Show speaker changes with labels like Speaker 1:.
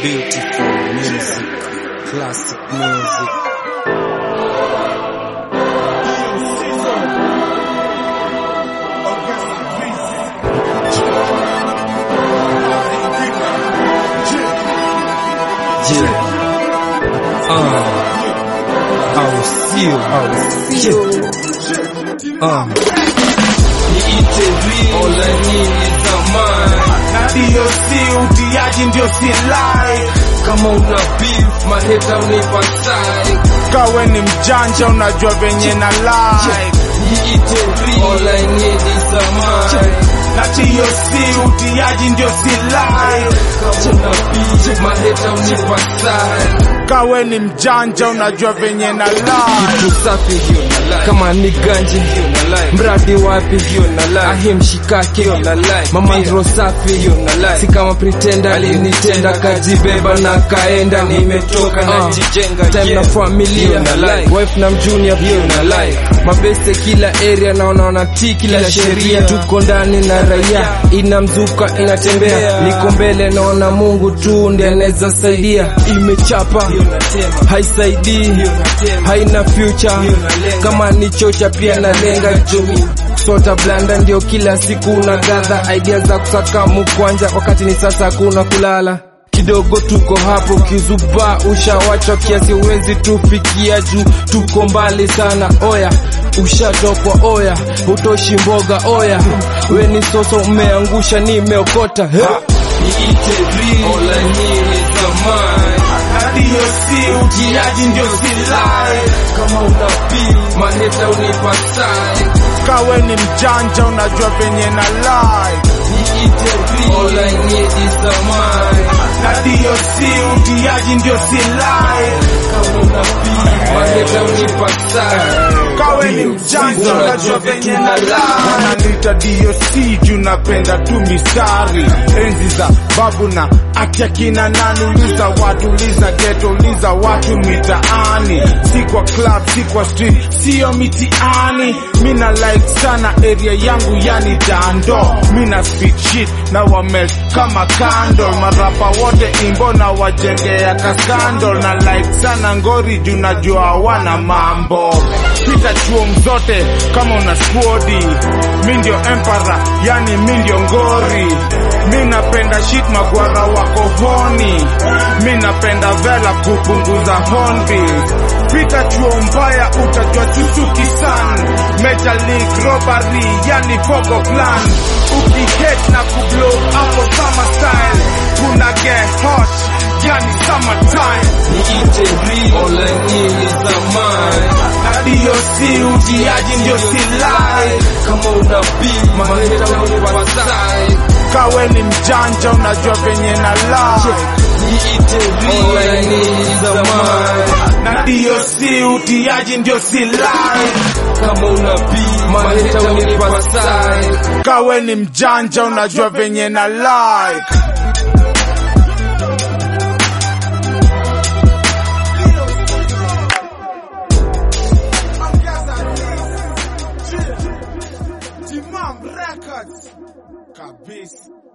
Speaker 1: Beautiful music, classic music. Yeah. Uh. Au sio, au sio. Uh. Niite real, all I need is a mind.
Speaker 2: na ndiyo si utiaji ndio si like
Speaker 1: Kama una beef, maheta unipa side.
Speaker 2: kawe ni mjanja unajua venye na like
Speaker 1: Niite real, all I need is a mind.
Speaker 2: na ndiyo si utiaji ndio si like
Speaker 1: Kama una beef, maheta unipa side.
Speaker 2: kawe ni mjanja unajua venye na like
Speaker 1: Kitu safi hiyo na like. Kama ni ganji hiyo na like. Mradi wapi hiyo na like. Ahi mshikake hiyo na like. Mama ndro safi hiyo na like. Si kama pretender alinitenda kajibeba na kaenda nimetoka na jijenga time na familia na like. Wife na mjunior hiyo na like. Mabeste kila area naona wanatii kila sheria tuko ndani na raia inamzuka inatembea niko mbele naona Mungu tu ndiye anaweza saidia imechapa haisaidii haina future kama ni chocha pia nalenga juu sota blanda ndio kila siku na gadha idea za kusaka mukwanja wakati ni sasa kuna kulala kidogo tuko hapo kizuba ushawacha kiasi uwezi tufikia juu tuko mbali sana oya ushatokwa oya utoshi mboga oya we ni soso umeangusha nimeokota He. Niite real, all I need is a mind.
Speaker 2: na ndiyo si utiaji ndio si like
Speaker 1: kama una beef, maheta unipa side.
Speaker 2: kawe ni mjanja unajua venye na like
Speaker 1: Niite real, all I need is a mind.
Speaker 2: na ndiyo si utiaji ndio si like
Speaker 1: Kama una beef, maheta unipa side.
Speaker 2: kawe ni mjanja unajua venye na like wananiita DOC juu napenda tu mistari enzi za babu na akya kina nani uliza watu uliza geto uliza watu mitaani si kwa club si kwa street sio mitiani mina like sana area yangu yani dando mina speak shit na wamelt kama candle marapa wote imbo na wajengea kaskandol na like sana ngori juu najua hawana mambo pita chuo mzote kama una squadi mi ndio empara yani mi ndio ngori mi napenda shit magwara wako honi mi napenda vela kupunguza hornbill pita chuo mbaya utajua chuchuki san Major League robbery yani fogo plan ukihet na kublow hapo summer style kuna get hot yani summer time
Speaker 1: Niite real, all I need is a mind.
Speaker 2: na ndiyo si utiaji ndio si like
Speaker 1: Kama una beef, maheta unipa side.
Speaker 2: kawe ni mjanja unajua venye na like
Speaker 1: Niite real, all I need is a mind.
Speaker 2: na ndiyo si utiaji ndio si like
Speaker 1: Kama una beef, maheta unipa side.
Speaker 2: kawe ni mjanja unajua venye na like Timam Records kabisa